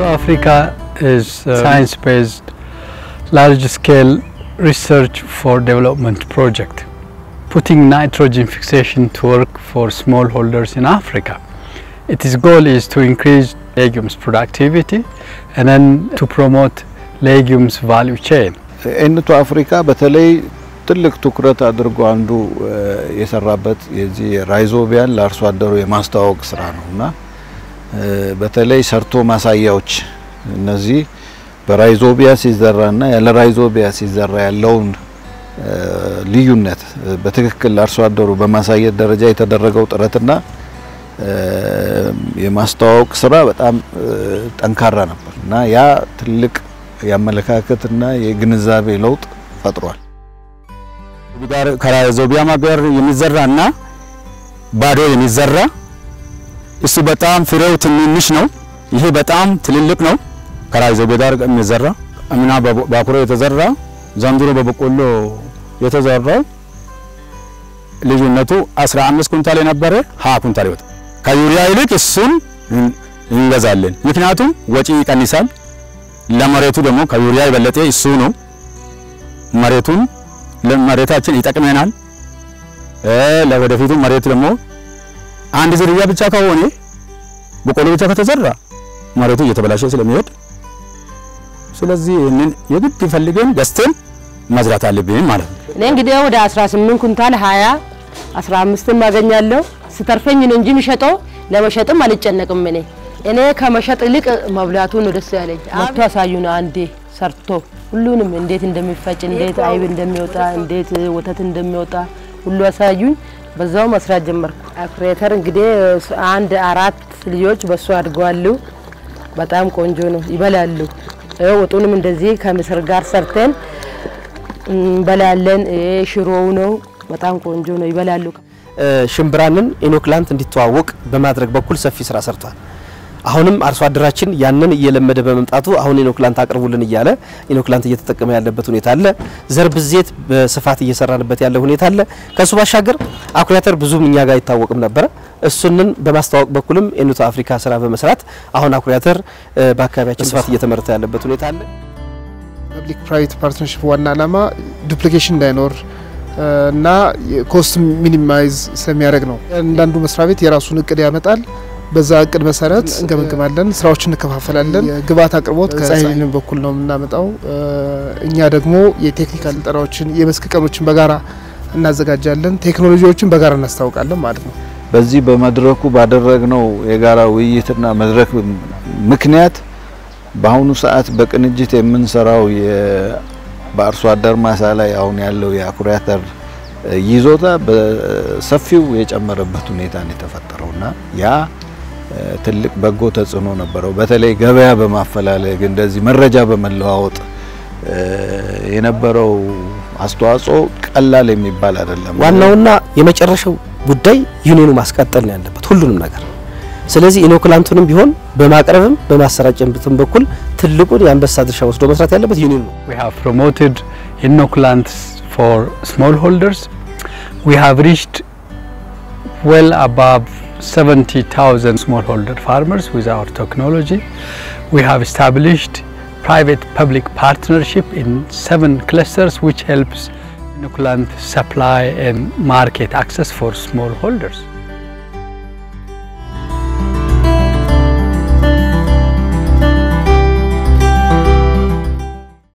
So Africa is a science-based, large-scale research for development project, putting nitrogen fixation to work for smallholders in Africa. Its goal is to increase legumes productivity and then to promote legumes value chain. ኤንቱ አፍሪካ በተለይ ትልቅ ትኩረት አድርጎ አንዱ የሰራበት የዚህ ራይዞቢያን ለአርሶ አደሩ የማስተዋወቅ ስራ ነው እና በተለይ ሰርቶ ማሳያዎች እነዚህ በራይዞቢያ ሲዘራና ያለ ራይዞቢያ ሲዘራ ያለውን ልዩነት በትክክል ለአርሶ አደሩ በማሳየት ደረጃ የተደረገው ጥረትና የማስተዋወቅ ስራ በጣም ጠንካራ ነበር እና ያ ትልቅ የአመለካከትና የግንዛቤ ለውጥ ፈጥሯል። ከራይዞቢያ ማገር የሚዘራና ባዶ የሚዘራ እሱ በጣም ፍሬው ትንንሽ ነው። ይሄ በጣም ትልልቅ ነው። ከራይዞቢያ ጋር የሚዘራ አምና በባኩሮ የተዘራ ዘንድሮ በበቆሎ የተዘራው ልዩነቱ 15 ኩንታል የነበረ 20 ኩንታል ይወጣ። ከዩሪያ ይልቅ እሱን እንገዛለን። ምክንያቱም ወጪ ይቀንሳል። ለመሬቱ ደግሞ ከዩሪያ የበለጠ እሱ ነው። መሬቱን ለመሬታችን ይጠቅመናል። ለወደፊቱ መሬቱ ደግሞ አንድ ዝርያ ብቻ ከሆነ በቆሎ ብቻ ከተዘራ መሬቱ እየተበላሸ ስለሚሄድ ስለዚህ ይህንን የግድ ፈልገን ገዝተን መዝራት አለብን ማለት ነው። እኔ እንግዲህ ወደ 18 ኩንታል 20 15ም አገኛለሁ። ስተርፈኝ ነው እንጂ የሚሸጠው ለመሸጥም አልጨነቅም። እኔ እኔ ከመሸጥ ይልቅ መብላቱ ነው ደስ ያለኝ። መጥቶ አሳዩን አንዴ ሰርቶ ሁሉንም እንዴት እንደሚፈጭ፣ እንዴት አይብ እንደሚወጣ፣ እንዴት ወተት እንደሚወጣ ሁሉ አሳዩኝ። በዛው መስራት ጀመርኩ። አኩሬተር እንግዲህ አንድ አራት ልጆች በሱ አድገዋሉ። በጣም ቆንጆ ነው፣ ይበላሉ። ወጡንም እንደዚህ ከምስር ጋር ሰርተን እንበላለን። ሽሮው ነው በጣም ቆንጆ ነው፣ ይበላሉ። ሽምብራንን ኢኖክላንት እንዲተዋወቅ በማድረግ በኩል ሰፊ ስራ ሰርቷል። አሁንም አርሶ አደራችን ያንን እየለመደ በመምጣቱ አሁን ኢኖክላንት አቅርቡልን እያለ ኢኖክላንት እየተጠቀመ ያለበት ሁኔታ አለ። ዘር ብዜት በስፋት እየሰራንበት ያለ ሁኔታ አለ። ከሱ ባሻገር አኩሪ አተር ብዙም እኛ ጋር አይታወቅም ነበረ። እሱንን በማስተዋወቅ በኩልም ኤኑቶ አፍሪካ ስራ በመስራት አሁን አኩሪ አተር በአካባቢያችን በስፋት እየተመረተ ያለበት ሁኔታ አለ። ፐብሊክ ፕራይቬት ፓርትነርሽፕ ዋና ዓላማ ዱፕሊኬሽን እንዳይኖር እና ኮስት ሚኒማይዝ ስለሚያደርግ ነው። አንዳንዱ መስሪያ ቤት የራሱን እቅድ ያመጣል። በዛ እቅድ መሰረት እንገመግማለን፣ ስራዎችን እንከፋፈላለን። የግብአት አቅርቦት ከሳይሊን በኩል ነው የምናመጣው። እኛ ደግሞ የቴክኒካል ስልጠናዎችን፣ የመስክ ቀኖችን በጋራ እናዘጋጃለን። ቴክኖሎጂዎችን በጋራ እናስታውቃለን ማለት ነው። በዚህ በመድረኩ ባደረግነው የጋራ ውይይትና መድረክ ምክንያት በአሁኑ ሰዓት በቅንጅት የምንሰራው በአርሶ አደር ማሳ ላይ አሁን ያለው የአኩሪ አተር ይዞታ በሰፊው የጨመረበት ሁኔታ ነው የተፈጠረውና ያ ትልቅ በጎ ተጽዕኖ ነበረው። በተለይ ገበያ በማፈላለግ እንደዚህ መረጃ በመለዋወጥ የነበረው አስተዋጽኦ ቀላል የሚባል አይደለም። ዋናውና የመጨረሻው ጉዳይ ዩኒየኑ ማስቀጠል ነው ያለበት ሁሉንም ነገር። ስለዚህ ኢኖክላንቱንም ቢሆን በማቅረብም በማሰራጨትም በኩል ትልቁን የአንበሳ ድርሻ ወስዶ መስራት ያለበት ዩኒየኑ ነው። We have promoted inoculants for smallholders. We have reached well above 70,000 smallholder farmers with our technology. We have established private-public partnership in seven clusters which helps inoculant supply and market access for smallholders.